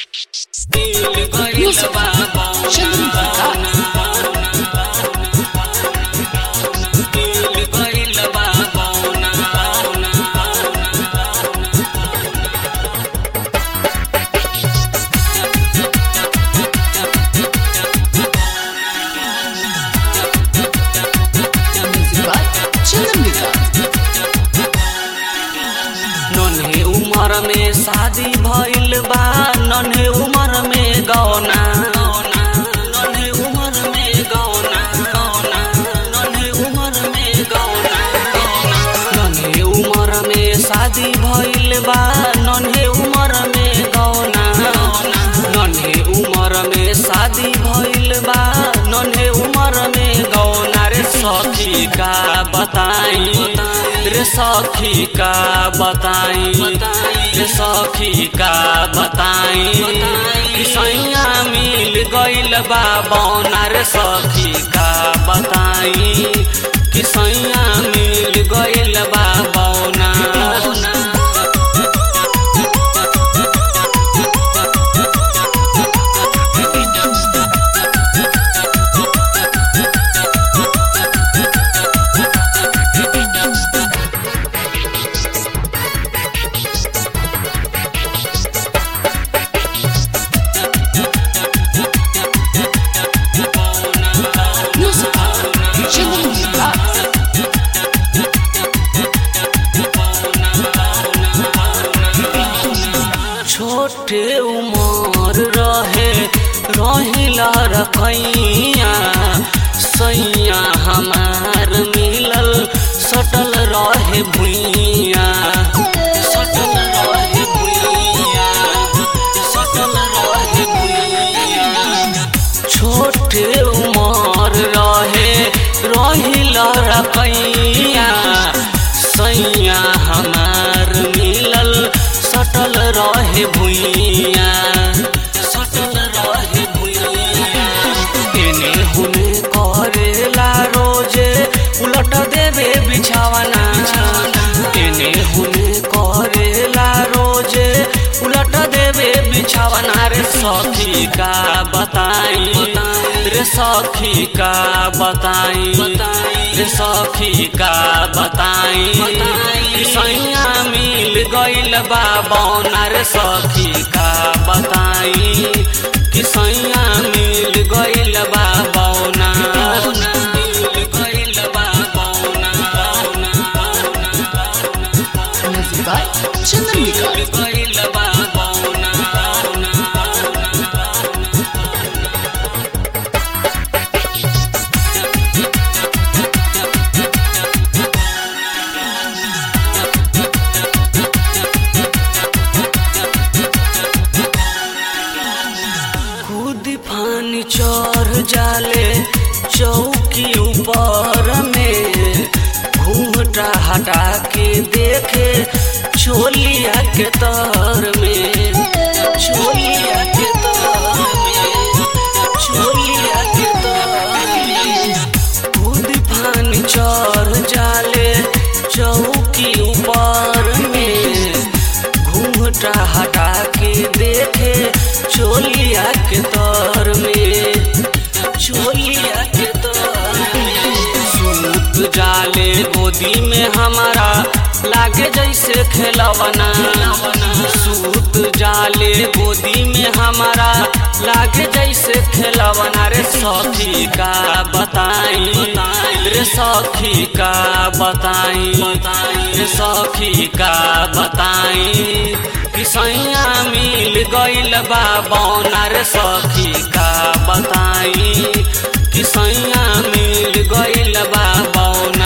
Music. Chandran Vikas. Music by Chandran Vikas. नन्हे उमर में शादी भइल बा नन्हे उमर में गौना नन्हे उमर में गौना गौना नन्हे उमर में गौना नन्हे उमर में शादी भइल बा नन्हे उमर में गौना नन्हे उमर में शादी भइल बा नन्हे उमर में गौना रे सखी का बताई रे सखी का बताई रे सखी का बताई कि सैया मिल गइल बा बौना रे सखी का बताई कि सैया मिल गइल बा बौना Music by Chandran Vikas. छोटे उमर रहे रहिला रखैया सैया हमार मिलल सटल रहे भुइया सटल रहे भुइया सटल रहे भुइया छोटे उमर रहे रहिला रखैया सैया हमार मिलल सटल रहे भुइया सटल रहे भुइया एने हुने करेला रोजे उलट देवे बिछावना एने हुने करेला रोजे उलट देवे बिछावना रे सखी का बताई रे सखी का बताई रे सखी का बताई कि सैया मिल गइल बा बौना रे सखी का बताई कि सैया मिल गइल बा बौना मिल गइल बा बौना बौना बौना Music by Chandran Vikas. मिल गइल बा बौना बौना खुद फानी चढ़ जाले चौकी ऊपर में घूमटा हटा के देखे छोलिया के तर में छोलिया के तर में छोलिया के तर में खुद फानी चढ़ जाले चौकी ऊपर में घूमटा हटा के देखे चोलिया के तर में चोलिया के तर में सूत जाले गोदी में हमारा लागे जैसे खेलवना सूत जाले गोदी में हमारा लागे जैसे खेलवना रे सखी का बताई रे सखी का बताई रे सखी का बताई कि सैया मिल गइल बा बौना रे सखी का बताई कि सैया मिल गइल बा बौना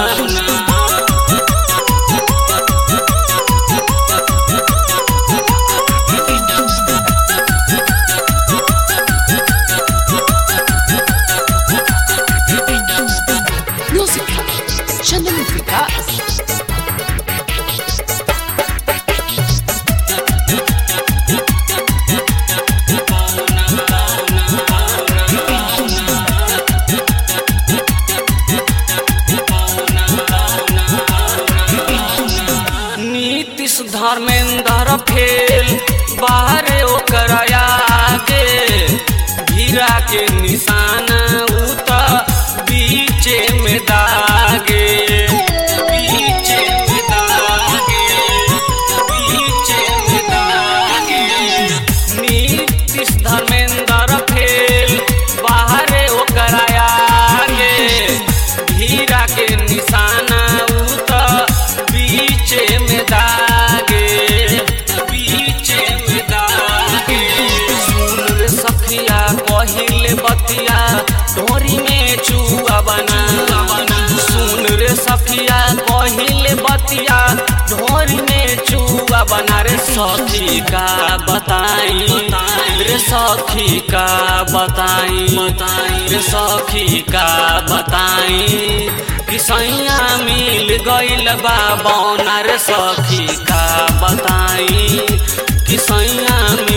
Music by Chandran Vikas. बतिया ढोरी में चुआ बना सुन रे सखिया कहिले बतिया ढोरी में चुआ बना रे सखी का बताई रे सखी का बताई रे सखी का बताई किसैया मिल गइल बा बौना रे सखी का बताई किसैया